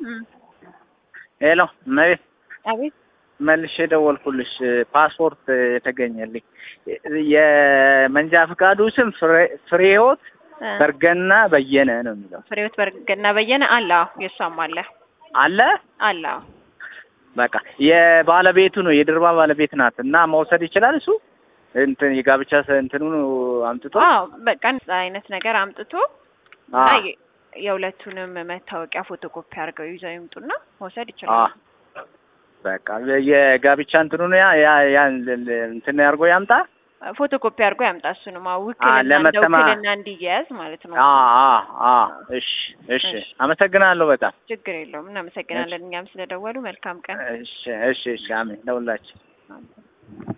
ሄሎ እመቤት አቤት መልሼ ደወልኩልሽ። ፓስፖርት የተገኘልኝ የመንጃ ፈቃዱ ስም ፍሬ- ፍሬህይወት በርገና በየነ ነው የሚለው ፍሬህይወት በርገና በየነ አለ። አዎ የእሷም አለ አለ። አለ። አዎ በቃ የባለቤቱ ነው የድርባ ባለቤት ናት እና መውሰድ ይችላል እሱ እንትን የጋብቻ ሰ- እንትኑን አምጥቶ አዎ በቃ እንደዛ አይነት ነገር አምጥቶ እና አዎ። የ- የሁለቱንም መታወቂያ ፎቶኮፒ አድርገው ይዘው ይምጡና መውሰድ አ ይችላሉ። በቃ የጋብቻ እንትኑን ያ ያ ያ እንትን አድርጎ ያምጣ። ፎቶኮፒ አድርጎ ያምጣ። እሱንም አዎ ውክልና እንደ ለመተማ- ውክልና እንዲያያዝ ማለት ነው። አ አ አ እሺ እሺ፣ እሺ። አመሰግናለሁ በጣም ችግር የለውም። እናመሰግናለን እኛም ስለደወሉ። መልካም ቀን። እሺ እሺ እሺ፣ አሜን ለሁላችን